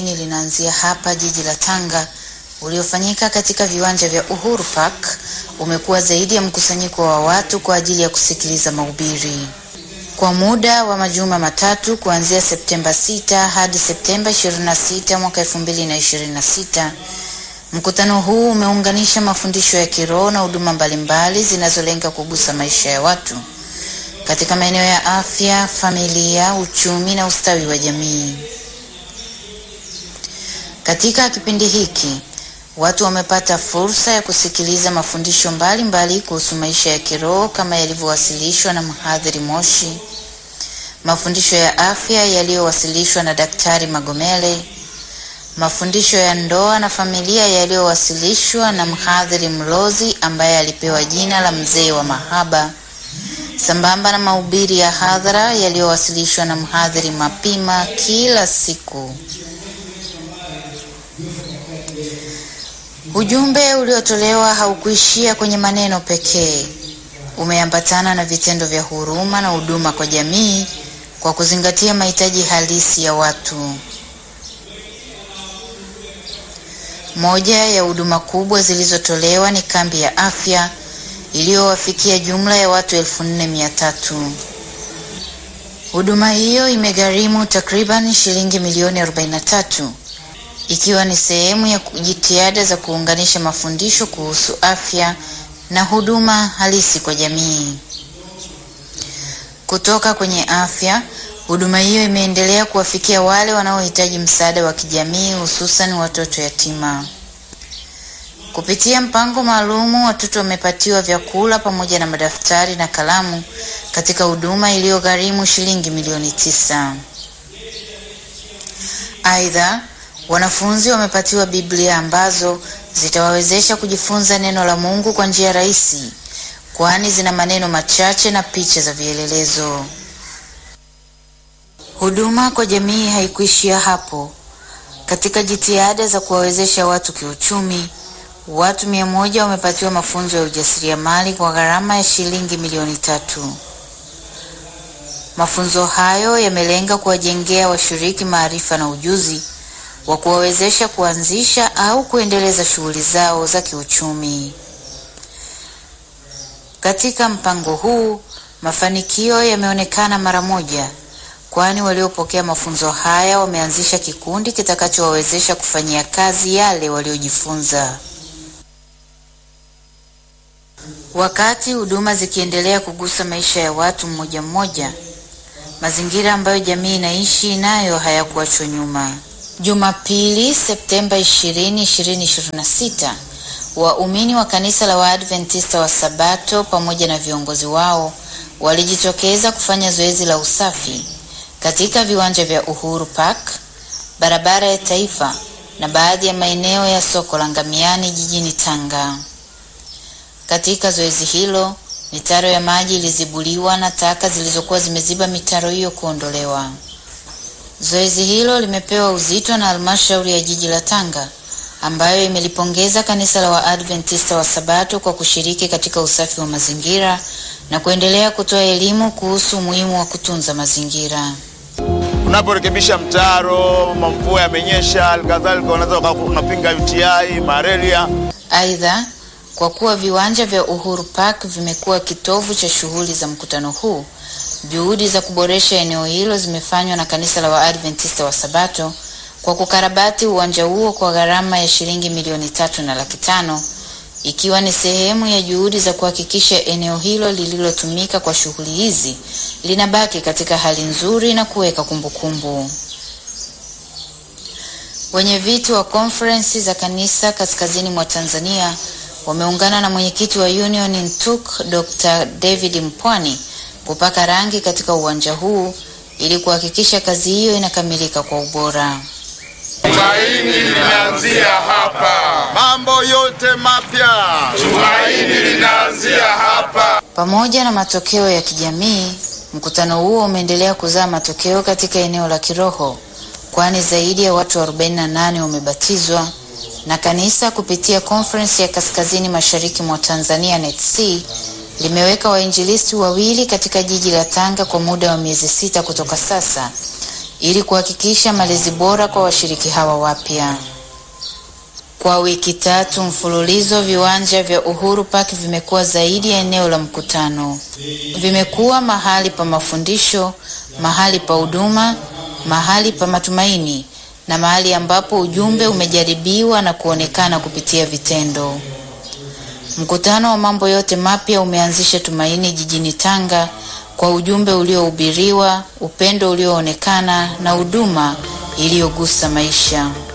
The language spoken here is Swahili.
linaanzia hapa jiji la Tanga uliofanyika katika viwanja vya Uhuru Park umekuwa zaidi ya mkusanyiko wa watu kwa ajili ya kusikiliza mahubiri kwa muda wa majuma matatu kuanzia Septemba 6 hadi Septemba 26 mwaka 2026. Mkutano huu umeunganisha mafundisho ya kiroho na huduma mbalimbali zinazolenga kugusa maisha ya watu katika maeneo ya afya, familia, uchumi na ustawi wa jamii. Katika kipindi hiki watu wamepata fursa ya kusikiliza mafundisho mbalimbali kuhusu maisha ya kiroho kama yalivyowasilishwa na mhadhiri Moshi, mafundisho ya afya yaliyowasilishwa na Daktari Magomele, mafundisho ya ndoa na familia yaliyowasilishwa na mhadhiri Mlozi ambaye alipewa jina la mzee wa mahaba, sambamba na mahubiri ya hadhara yaliyowasilishwa na mhadhiri Mapima kila siku. Ujumbe uliotolewa haukuishia kwenye maneno pekee. Umeambatana na vitendo vya huruma na huduma kwa jamii kwa kuzingatia mahitaji halisi ya watu. Moja ya huduma kubwa zilizotolewa ni kambi ya afya iliyowafikia jumla ya watu elfu nne mia tatu. Huduma hiyo imegharimu takriban shilingi milioni 43 ikiwa ni sehemu ya jitihada za kuunganisha mafundisho kuhusu afya na huduma halisi kwa jamii. Kutoka kwenye afya, huduma hiyo imeendelea kuwafikia wale wanaohitaji msaada wa kijamii, hususan watoto yatima. Kupitia mpango maalumu, watoto wamepatiwa vyakula pamoja na madaftari na kalamu katika huduma iliyogharimu shilingi milioni tisa. Aidha, wanafunzi wamepatiwa Biblia ambazo zitawawezesha kujifunza neno la Mungu kwa njia rahisi, kwani zina maneno machache na picha za vielelezo. Huduma kwa jamii haikuishia hapo. Katika jitihada za kuwawezesha watu kiuchumi, watu mia moja wamepatiwa mafunzo ya ujasiriamali kwa gharama ya shilingi milioni tatu. Mafunzo hayo yamelenga kuwajengea washiriki maarifa na ujuzi wa kuwawezesha kuanzisha au kuendeleza shughuli zao za kiuchumi. Katika mpango huu, mafanikio yameonekana mara moja, kwani waliopokea mafunzo haya wameanzisha kikundi kitakachowawezesha kufanyia kazi yale waliojifunza. Wakati huduma zikiendelea kugusa maisha ya watu mmoja mmoja, mazingira ambayo jamii inaishi nayo hayakuachwa nyuma. Jumapili, Septemba 20, 2026, waumini wa kanisa la Waadventista wa Sabato pamoja na viongozi wao walijitokeza kufanya zoezi la usafi katika viwanja vya Uhuru Park, barabara ya Taifa na baadhi ya maeneo ya soko la Ngamiani jijini Tanga. Katika zoezi hilo, mitaro ya maji ilizibuliwa na taka zilizokuwa zimeziba mitaro hiyo kuondolewa. Zoezi hilo limepewa uzito na halmashauri ya jiji la Tanga ambayo imelipongeza kanisa la Waadventista wa Sabato kwa kushiriki katika usafi wa mazingira na kuendelea kutoa elimu kuhusu umuhimu wa kutunza mazingira. Unaporekebisha mtaro, mvua yamenyesha, halikadhalika unaweza unapinga UTI, malaria. Aidha, kwa kuwa viwanja vya Uhuru Park vimekuwa kitovu cha shughuli za mkutano huu, juhudi za kuboresha eneo hilo zimefanywa na kanisa la Waadventista wa Sabato kwa kukarabati uwanja huo kwa gharama ya shilingi milioni tatu na laki tano ikiwa ni sehemu ya juhudi za kuhakikisha eneo hilo lililotumika kwa shughuli hizi linabaki katika hali nzuri na kuweka kumbukumbu. Wenye viti wa konferensi za kanisa kaskazini mwa Tanzania wameungana na mwenyekiti wa Union NTUK Dr. David Mpwani kupaka rangi katika uwanja huu ili kuhakikisha kazi hiyo inakamilika kwa ubora. Tumaini linaanzia hapa. Mambo yote mapya. Tumaini linaanzia hapa. Pamoja na matokeo ya kijamii, mkutano huo umeendelea kuzaa matokeo katika eneo la kiroho, kwani zaidi ya watu 48 wamebatizwa na kanisa kupitia Conference ya Kaskazini Mashariki mwa Tanzania NETC limeweka wainjilisti wawili katika jiji la Tanga kwa muda wa miezi sita kutoka sasa ili kuhakikisha malezi bora kwa washiriki hawa wapya. Kwa wiki tatu mfululizo, viwanja vya Uhuru Park vimekuwa zaidi ya eneo la mkutano. Vimekuwa mahali pa mafundisho, mahali pa huduma, mahali pa matumaini na mahali ambapo ujumbe umejaribiwa na kuonekana kupitia vitendo. Mkutano wa mambo yote mapya umeanzisha tumaini jijini Tanga kwa ujumbe uliohubiriwa, upendo ulioonekana na huduma iliyogusa maisha.